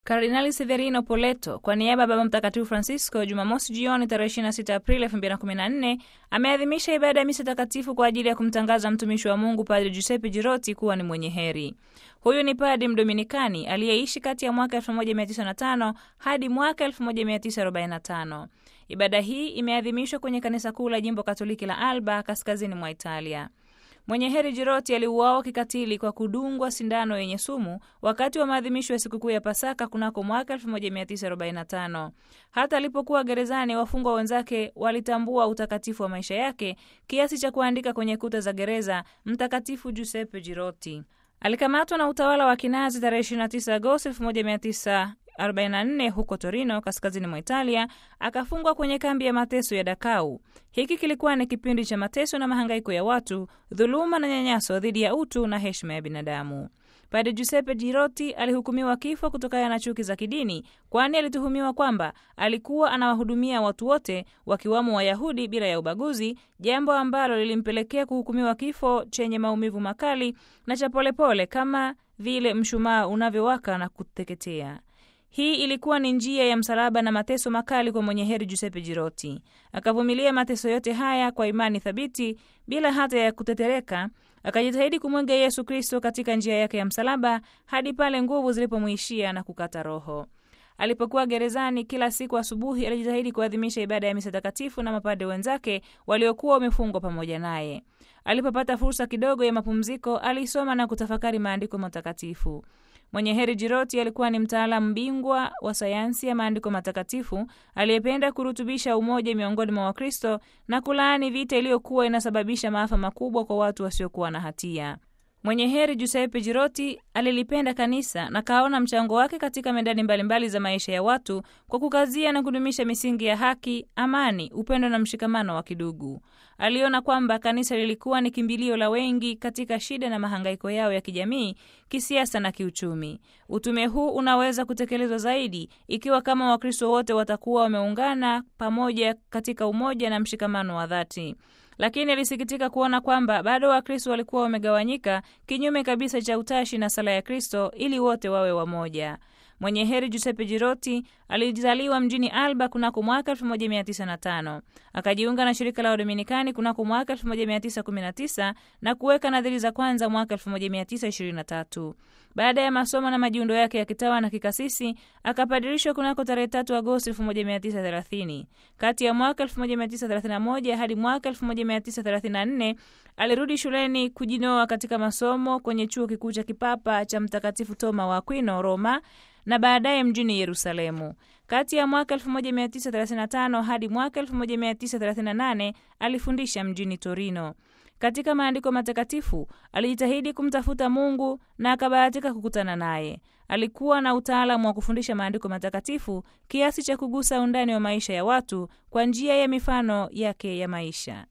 Kardinali Severino Poleto kwa niaba ya Baba Mtakatifu Francisco Jumamosi jioni tarehe 26 Aprili 2014 ameadhimisha ibada ya misa takatifu kwa ajili ya kumtangaza mtumishi wa Mungu Padre Giuseppe Girotti kuwa ni mwenye heri. Huyu ni padri mdominikani aliyeishi kati ya mwaka 1905 hadi mwaka 1945. Ibada hii imeadhimishwa kwenye kanisa kuu la jimbo Katoliki la Alba kaskazini mwa Italia. Mwenye heri Jiroti aliuawa kikatili kwa kudungwa sindano yenye sumu wakati wa maadhimisho ya sikukuu ya Pasaka kunako mwaka 1945. Hata alipokuwa gerezani, wafungwa wenzake walitambua utakatifu wa maisha yake kiasi cha kuandika kwenye kuta za gereza, Mtakatifu Giuseppe Jiroti. Alikamatwa na utawala wa Kinazi tarehe 29 Agosti 1944 huko Torino, kaskazini mwa Italia, akafungwa kwenye kambi ya mateso ya Dakau. Hiki kilikuwa ni kipindi cha mateso na mahangaiko ya watu, dhuluma na nyanyaso dhidi ya utu na heshima ya binadamu. Padre Giuseppe Girotti alihukumiwa kifo kutokana na chuki za kidini, kwani alituhumiwa kwamba alikuwa anawahudumia watu wote wakiwamo Wayahudi bila ya ubaguzi, jambo ambalo lilimpelekea kuhukumiwa kifo chenye maumivu makali na cha polepole kama vile mshumaa unavyowaka na kuteketea. Hii ilikuwa ni njia ya msalaba na mateso makali kwa mwenye heri Giuseppe Girotti. Akavumilia mateso yote haya kwa imani thabiti bila hata ya kutetereka. Akajitahidi kumwiga Yesu Kristo katika njia yake ya msalaba hadi pale nguvu zilipomwishia na kukata roho. Alipokuwa gerezani, kila siku asubuhi alijitahidi kuadhimisha ibada ya misa takatifu na mapade wenzake waliokuwa wamefungwa pamoja naye. Alipopata fursa kidogo ya mapumziko, alisoma na kutafakari maandiko matakatifu. Mwenye heri Jiroti alikuwa ni mtaalamu bingwa wa sayansi ya maandiko matakatifu aliyependa kurutubisha umoja miongoni mwa Wakristo na kulaani vita iliyokuwa inasababisha maafa makubwa kwa watu wasiokuwa na hatia. Mwenye heri Giuseppe Jiroti alilipenda kanisa na kaona mchango wake katika medani mbalimbali za maisha ya watu kwa kukazia na kudumisha misingi ya haki, amani, upendo na mshikamano wa kidugu. Aliona kwamba kanisa lilikuwa ni kimbilio la wengi katika shida na mahangaiko yao ya kijamii, kisiasa na kiuchumi. Utume huu unaweza kutekelezwa zaidi ikiwa kama Wakristo wote watakuwa wameungana pamoja katika umoja na mshikamano wa dhati lakini alisikitika kuona kwamba bado Wakristo walikuwa wamegawanyika kinyume kabisa cha utashi na sala ya Kristo ili wote wawe wamoja. Mwenye heri Giuseppe Girotti alizaliwa mjini Alba kunako mwaka 1905. Akajiunga na shirika la Wadominikani kunako mwaka 1919 na kuweka nadhiri za kwanza mwaka 1923. Baada ya masomo na majiundo yake ya kitawa na kikasisi akapadirishwa kunako tarehe 3 Agosti 1930. Kati ya mwaka 1931 hadi mwaka 1934 alirudi shuleni kujinoa katika masomo kwenye chuo kikuu cha kipapa cha Mtakatifu Toma wa Aquino Roma na baadaye mjini Yerusalemu. Kati ya mwaka 1935 hadi mwaka 1938 alifundisha mjini Torino. Katika maandiko matakatifu alijitahidi kumtafuta Mungu na akabahatika kukutana naye. Alikuwa na utaalamu wa kufundisha maandiko matakatifu kiasi cha kugusa undani wa maisha ya watu kwa njia ya mifano yake ya maisha.